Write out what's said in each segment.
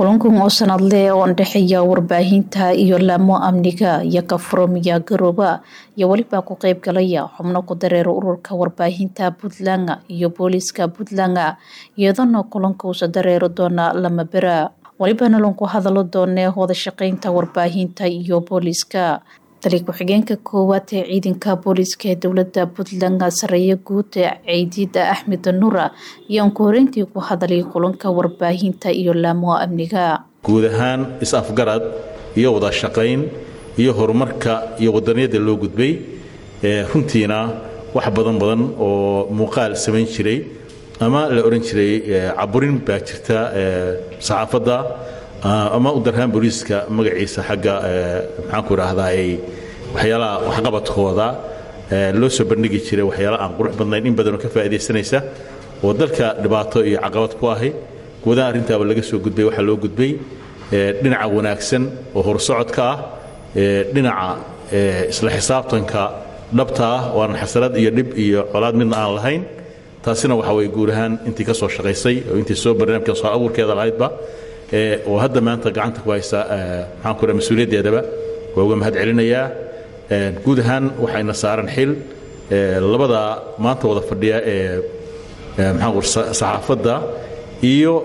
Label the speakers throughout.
Speaker 1: kulankan oo sanadle oo andhexeeya warbaahinta iyo laamo amniga iyo kafurumiya garooba iyo weliba ku qeybgalaya xubno ku dareera ururka warbaahinta puntland iyo booliiska puntland iyadana kulanka uusa dareeri doona lama bera welibana lanku hadalo doonee wadashaqeynta warbaahinta iyo booliiska tali ku-xigeenka koowaad ee ciidanka booliiska ee dowlada puntland sareeye guud ceydiida axmed nuura iyo anku horeyntii ku hadalay kulanka warbaahinta iyo laamo amniga
Speaker 2: guud ahaan is-afgarad iyo wada shaqayn iyo horumarka iyo wadaniyada loo gudbay runtiina wax badan badan oo muuqaal samayn jiray ama la odhan jiray caburin baa jirta saxaafadda ama u darhaan booliiska magaciisa xagga maxaanku idhaahdaa ay waxyaalaha waxqabadkooda loo soo bandhigi jiray waxyaala aan qurux badnayn in badanoo ka faa'iidaysanaysa oo dalka dhibaato iyo caqabad ku ahay guudaha arrintaaba laga soo gudbay waxaa loo gudbay dhinaca wanaagsan oo horsocodka ah dhinaca isla xisaabtanka dhabta ah oo aan xasanad iyo dhib iyo colaad midna aan lahayn taasina waxa weye guud ahaan intii ka soo shaqaysay oo intii soo barnaamijka soo abuurkeeda lahaydba oo hadda maanta gacanta ku haysa maxaan ku mas-uuliyaddeedaba waa uga mahad celinayaa guud ahaan waxayna saaran xil labada maanta wada fadhiya ee maxaan saxaafadda iyo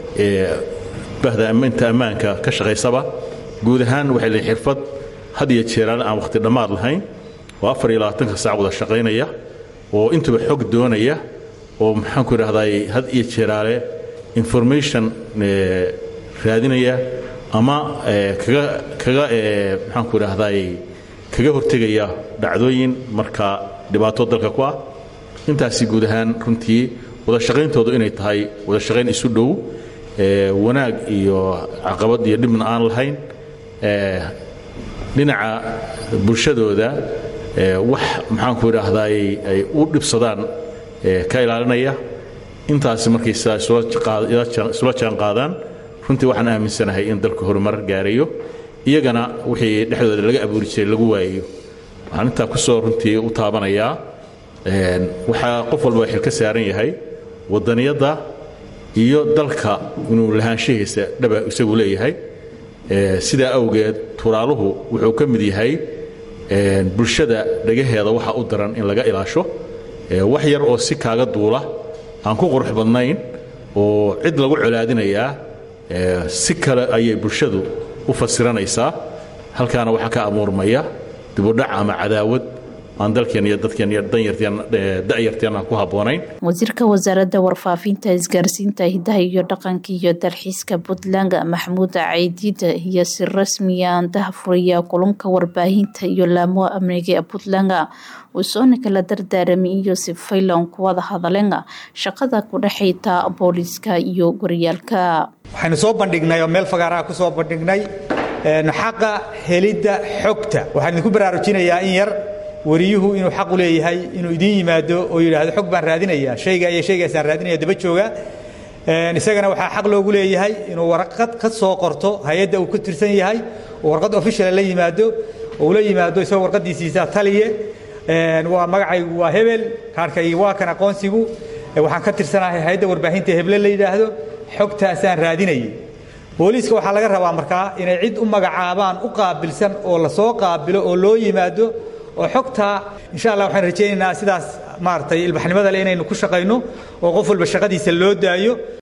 Speaker 2: bahda inta ammaanka ka shaqaysaba guud ahaan waxay leeyihin xirfad had iyo jeeraan aan wakhti dhammaad lahayn oo afar iyo labaatanka saac wada shaqaynaya oo intuba xog doonaya oo maxaan ku idhahday had iyo jeeraale information raadinaya ama kaga kaga maxaan ku idhahday kaga hortegaya dhacdooyin marka dhibaato dalka ku ah intaasi guud ahaan runtii wada shaqayntoodu inay tahay wada shaqayn isu dhow wanaag iyo caqabad iyo dhibna aan lahayn dhinaca bulshadooda wax maxaan ku idhaahday ay u dhibsadaan ka ilaalinaya intaasi markay sidaa isula jaan qaadaan runtii waxaan aaminsanahay in dalku horumar gaarayo iyagana wixii dhexdooda laga abuuri jiray lagu waayayo waxaan intaa ku soo runtii u taabanayaa waxaa qof walba xil ka saaran yahay wadaniyadda iyo dalka inuu lahaanshahiisa dhaba isagu leeyahay sidaa awgeed turaaluhu wuxuu ka mid yahay bulshada dhagaheeda waxa u daran in laga ilaasho wax yar oo si kaaga duula aan ku qurux badnayn oo cid lagu colaadinayaa si kale ayay bulshadu u fasiranaysaa halkaana waxaa ka amuurmaya dibudhac ama cadaawad aan dalkeen iyo dadkeen iyo danyarteen aan ku habboonayn
Speaker 1: wasiirka wasaaradda warfaafinta isgaarsiinta hidaha iyo dhaqanka iyo dalxiiska puntland maxamuud caydiida iyo si rasmiya andaha furaya kulanka warbaahinta iyo laamo amniga ee puntland usoona kala dardaaramay iyo si faylan kuwada hadaleen shaqada ku dhexayta booliiska iyo goryaalka
Speaker 3: waxaynu soo bandhignay oo meel fagaaraha ku soo bandhignay xaqa helidda xogta waxaan idinku baraarujinayaa in yar wariyuhu inuu xaq u leeyahay inuu idiin yimaado oo yidhaahdo xog baan raadinaya shayga iyo shaygaasaan raadinaya daba jooga isagana waxaa xaq loogu leeyahay inuu warqad ka soo qorto hay-adda uu ka tirsan yahay oo warqad officiala la yimaado oo ula yimaado isagoo warqadiisiisa taliye waa magacaygu waa hebel kaarkaygi waa kan aqoonsigu waxaan ka tirsanahay hay-adda warbaahinta heble la yidhaahdo xogtaasaan raadinayay booliiska waxaa laga rabaa markaa inay cid u magacaabaan u qaabilsan oo la soo qaabilo oo loo yimaado oo xogtaa insha allah waxaan rajaynaynaa sidaas maaragtay ilbaxnimada le inaynu ku shaqayno oo qof walba shaqadiisa loo daayo